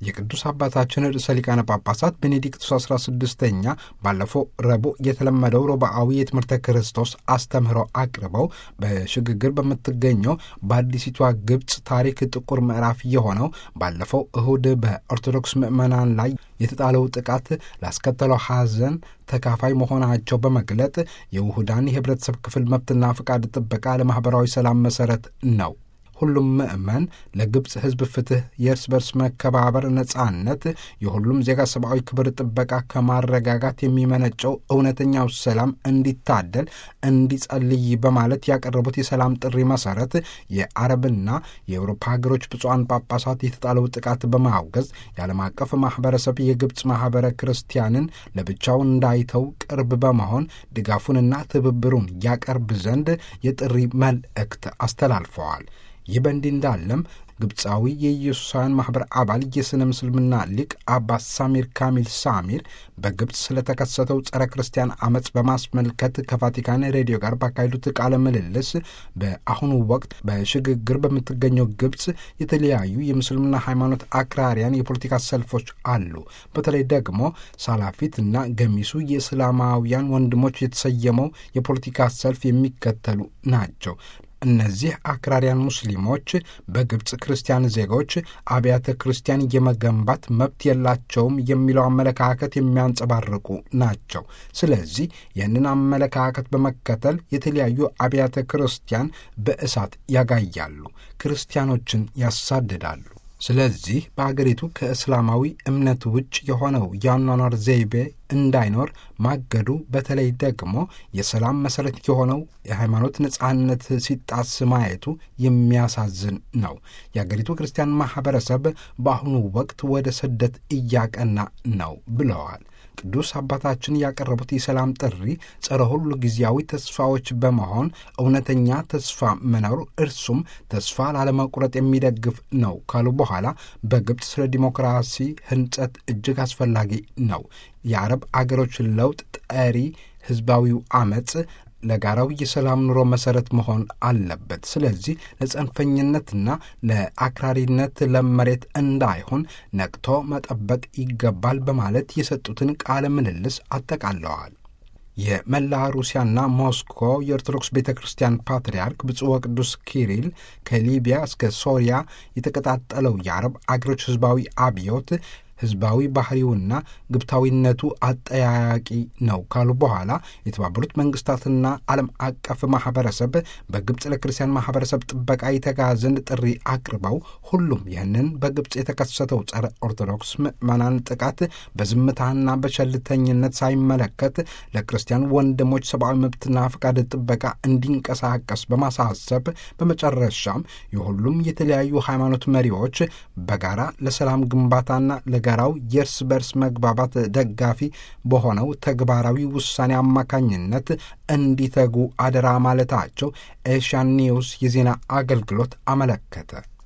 የቅዱስ አባታችን ርዕሰ ሊቃነ ጳጳሳት ቤኔዲክቱስ 16ኛ ባለፈው ረቡዕ የተለመደው ሮብዓዊ የትምህርተ ክርስቶስ አስተምህሮ አቅርበው በሽግግር በምትገኘው በአዲሲቷ ግብፅ ታሪክ ጥቁር ምዕራፍ የሆነው ባለፈው እሁድ በኦርቶዶክስ ምዕመናን ላይ የተጣለው ጥቃት ላስከተለው ሐዘን ተካፋይ መሆናቸው በመግለጥ የውሁዳን የህብረተሰብ ክፍል መብትና ፍቃድ ጥበቃ ለማኅበራዊ ሰላም መሠረት ነው። ሁሉም ምዕመን ለግብፅ ሕዝብ ፍትሕ፣ የእርስ በርስ መከባበር፣ ነጻነት፣ የሁሉም ዜጋ ሰብአዊ ክብር ጥበቃ ከማረጋጋት የሚመነጨው እውነተኛው ሰላም እንዲታደል እንዲጸልይ በማለት ያቀረቡት የሰላም ጥሪ መሠረት የአረብና የአውሮፓ ሀገሮች ብፁዓን ጳጳሳት የተጣለው ጥቃት በማውገዝ የዓለም አቀፍ ማኅበረሰብ የግብፅ ማኅበረ ክርስቲያንን ለብቻው እንዳይተው ቅርብ በመሆን ድጋፉንና ትብብሩን ያቀርብ ዘንድ የጥሪ መልእክት አስተላልፈዋል። ይህ በእንዲህ እንዳለም ግብፃዊ የኢየሱሳውያን ማኅበር አባል የሥነ ምስልምና ሊቅ አባ ሳሚር ካሚል ሳሚር በግብፅ ስለተከሰተው ጸረ ክርስቲያን አመፅ በማስመልከት ከቫቲካን ሬዲዮ ጋር ባካሄዱት ቃለ ምልልስ በአሁኑ ወቅት በሽግግር በምትገኘው ግብፅ የተለያዩ የምስልምና ሃይማኖት አክራሪያን የፖለቲካ ሰልፎች አሉ። በተለይ ደግሞ ሳላፊት እና ገሚሱ የእስላማውያን ወንድሞች የተሰየመው የፖለቲካ ሰልፍ የሚከተሉ ናቸው። እነዚህ አክራሪያን ሙስሊሞች በግብፅ ክርስቲያን ዜጎች አብያተ ክርስቲያን የመገንባት መብት የላቸውም የሚለው አመለካከት የሚያንጸባርቁ ናቸው። ስለዚህ ይህንን አመለካከት በመከተል የተለያዩ አብያተ ክርስቲያን በእሳት ያጋያሉ፣ ክርስቲያኖችን ያሳድዳሉ። ስለዚህ በአገሪቱ ከእስላማዊ እምነት ውጭ የሆነው የአኗኗር ዘይቤ እንዳይኖር ማገዱ በተለይ ደግሞ የሰላም መሰረት የሆነው የሃይማኖት ነጻነት ሲጣስ ማየቱ የሚያሳዝን ነው። የአገሪቱ ክርስቲያን ማኅበረሰብ በአሁኑ ወቅት ወደ ስደት እያቀና ነው ብለዋል። ቅዱስ አባታችን ያቀረቡት የሰላም ጥሪ ጸረ ሁሉ ጊዜያዊ ተስፋዎች በመሆን እውነተኛ ተስፋ መኖር እርሱም ተስፋ ላለመቁረጥ የሚደግፍ ነው ካሉ በኋላ በግብፅ ስለ ዲሞክራሲ ህንጸት እጅግ አስፈላጊ ነው። የአረብ አገሮች ለውጥ ጠሪ ህዝባዊው አመፅ ለጋራው የሰላም ኑሮ መሰረት መሆን አለበት። ስለዚህ ለጸንፈኝነትና ለአክራሪነት ለመሬት እንዳይሆን ነቅቶ መጠበቅ ይገባል በማለት የሰጡትን ቃለ ምልልስ አጠቃለዋል። የመላ ሩሲያና ሞስኮ የኦርቶዶክስ ቤተ ክርስቲያን ፓትርያርክ ብፁዕ ወቅዱስ ኪሪል ከሊቢያ እስከ ሶሪያ የተቀጣጠለው የአረብ አገሮች ህዝባዊ አብዮት ህዝባዊ ባህሪውና ግብታዊነቱ አጠያያቂ ነው ካሉ በኋላ የተባበሩት መንግስታትና ዓለም አቀፍ ማህበረሰብ በግብፅ ለክርስቲያን ማህበረሰብ ጥበቃ የተጋ ዘንድ ጥሪ አቅርበው ሁሉም ይህንን በግብፅ የተከሰተው ጸረ ኦርቶዶክስ ምዕመናን ጥቃት በዝምታና በቸልተኝነት ሳይመለከት ለክርስቲያን ወንድሞች ሰብአዊ መብትና ፈቃድ ጥበቃ እንዲንቀሳቀስ በማሳሰብ በመጨረሻም የሁሉም የተለያዩ ሃይማኖት መሪዎች በጋራ ለሰላም ግንባታና ለጋ ጋራው የእርስ በርስ መግባባት ደጋፊ በሆነው ተግባራዊ ውሳኔ አማካኝነት እንዲተጉ አደራ ማለታቸው ኤሽያን ኒውስ የዜና አገልግሎት አመለከተ።